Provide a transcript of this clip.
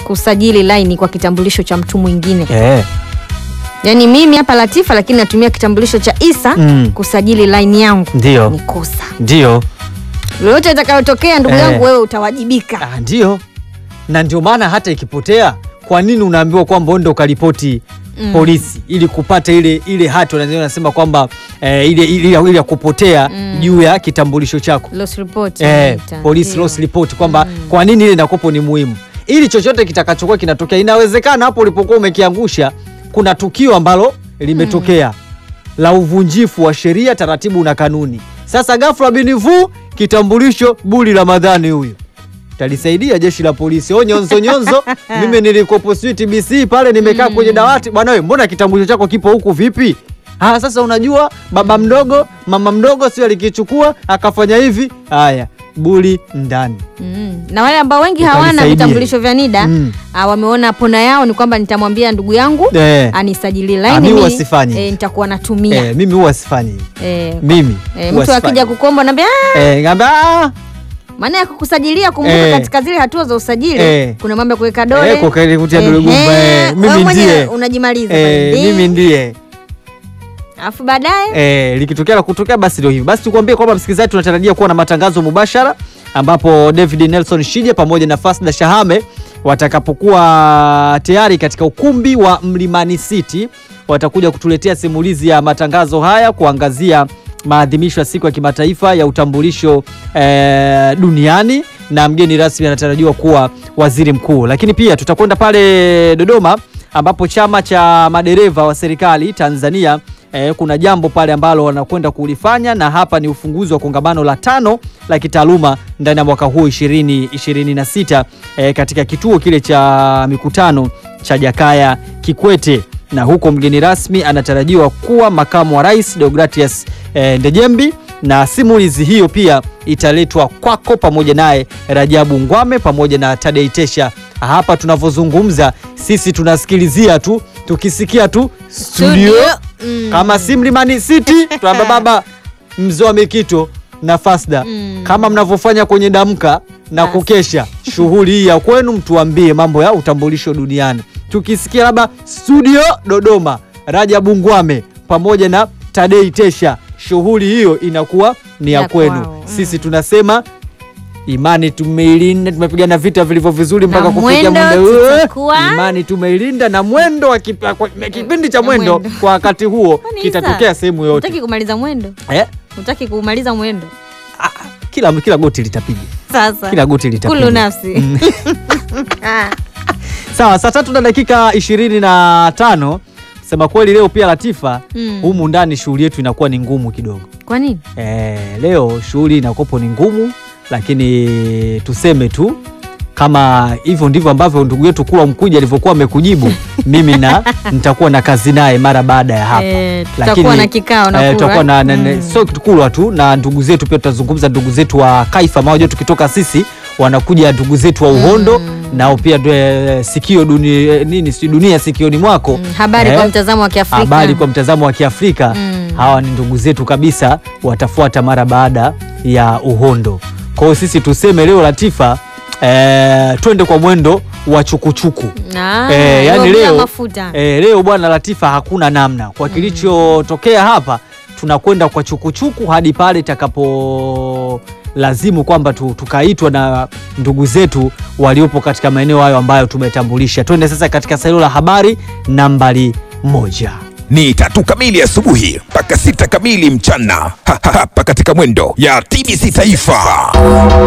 kusajili laini kwa kitambulisho cha mtu mwingine Eh. yaani mimi hapa Latifa lakini natumia kitambulisho cha Isa Mm. kusajili laini yangu Ndio. ni kosa Ndio. lolote itakayotokea ndugu Eh. yangu wewe utawajibika Ah, ndio. Na ndio maana hata ikipotea, kwa nini unaambiwa kwamba uende ukaripoti Mm. polisi ili kupata ile ile hati wanasema- wanasema kwamba eh, ile ile ile ya kupotea Mm. juu ya kitambulisho chako. loss report Eh, inaita. police Ndio. loss report kwamba Mm. kwa nini ile nakopo ni muhimu ili chochote kitakachokuwa kinatokea inawezekana hapo ulipokuwa umekiangusha kuna tukio ambalo limetokea la uvunjifu wa sheria taratibu na kanuni sasa ghafla binivu kitambulisho buli ramadhani huyu talisaidia jeshi la polisi o nyonzo nyonzo mimi nilikopo sijui tbc pale nimekaa kwenye dawati bwana we mbona kitambulisho chako kipo huku vipi Ah, sasa unajua baba mdogo mama mdogo sio alikichukua akafanya hivi haya buli ndani Mm. na wale ambao wengi hawana Utanisaidie. vitambulisho vya NIDA Mm. ah, wameona pona yao ni kwamba nitamwambia ndugu yangu Eh. anisajili Ah, laini mi mimi, huwa sifanyi. eh, nitakuwa natumia Eh, mimi huwa sifanyi hivi. eh, mimi eh, huwa mtu akija sifanyi. kukomba naambia "Ah, Eh, ngamba ah, maana ya kukusajilia kumbuka Eh. katika zile hatua za usajili Eh. kuna mambo ya kuweka dole Eh, kuweka- kutia dole Ehe, gumba, eh, wewe mimi mwenyewe ndiye. unajimaliza eh, pale. mimi ndiye alafu baadaye eh, likitokea la kutokea basi ndio hivyo basi tukuambie kwamba msikilizaji tunatarajia kuwa na matangazo mubashara ambapo david nelson shije pamoja na fasda shahame watakapokuwa tayari katika ukumbi wa mlimani city watakuja kutuletea simulizi ya matangazo haya kuangazia maadhimisho ya siku ya kimataifa ya utambulisho eh, duniani na mgeni rasmi anatarajiwa kuwa waziri mkuu lakini pia tutakwenda pale dodoma ambapo chama cha madereva wa serikali Tanzania eh, kuna jambo pale ambalo wanakwenda kulifanya na hapa ni ufunguzi wa kongamano la tano la kitaaluma ndani ya mwaka huu 2026 eh, katika kituo kile cha mikutano cha Jakaya Kikwete na huko mgeni rasmi anatarajiwa kuwa makamu wa rais Deogratias eh, Ndejembi na simulizi hiyo pia italetwa kwako pamoja naye Rajabu Ngwame pamoja na Tadei Tesha. Hapa tunavyozungumza sisi tunasikilizia tu, tukisikia tu studio, Mm. kama si Mlimani City tunaambia baba mzee wa Mikito na Fasda Mm. kama mnavyofanya kwenye damka na Basi. kukesha shughuli hii ya kwenu, mtuambie mambo ya utambulisho duniani. Tukisikia labda studio Dodoma, Rajabu Ngwame pamoja na Tadei Tesha, shughuli hiyo inakuwa ni ya Ya kwenu. kwao. Mm. Sisi tunasema imani tumeilinda, tumepigana vita vilivyo vizuri Na mpaka kufikia mwendo muda huu. tutakuwa- Imani tumeilinda na mwendo wa kipa- kwa- kipindi cha Na mwendo mwendo. kwa wakati huo Kwani kitatokea Isa, sehemu yote Hutaki kumaliza mwendo eh? hutaki kumaliza mwendo ah, kila, kila goti litapiga sasa kila goti litapiga kulu nafsi Mm. Ah. Sawa, saa tatu na dakika ishirini na tano. Sema kweli leo pia Latifa, Mm. humu ndani shughuli yetu inakuwa ni ngumu kidogo. kwa nini E, leo shughuli inakopo ni ngumu, lakini tuseme tu kama hivyo ndivyo ambavyo ndugu yetu Kulwa Mkuja alivyokuwa amekujibu mimi na nitakuwa na kazi naye mara baada ya hapa Eh, tutakuwa na kikao na eh, Kulwa. tutakuwa na, na, na Mm. sio Kulwa tu na ndugu zetu pia tutazungumza ndugu zetu wa Kaifa mawajo tukitoka sisi wanakuja ndugu zetu wa Uhondo nao pia eh, sikio duni, eh, nini si dunia sikioni mwako Mm, habari Eh, kwa mtazamo wa Kiafrika habari kwa mtazamo wa Kiafrika Mm. hawa ni ndugu zetu kabisa, watafuata mara baada ya Uhondo. Kwa hiyo sisi tuseme leo Latifa, eh, twende kwa mwendo wa chukuchuku. Ah, Eh, yani leo bila leo mafuta eh, leo bwana Latifa, hakuna namna kwa kilichotokea hapa, tunakwenda kwa chukuchuku hadi pale itakapo lazimu kwamba tu, tukaitwa na ndugu zetu waliopo katika maeneo hayo ambayo tumetambulisha. Twende sasa katika salio la habari nambari moja. ni tatu kamili asubuhi mpaka sita kamili mchana Ha, ha, hapa katika mwendo ya TBC Taifa.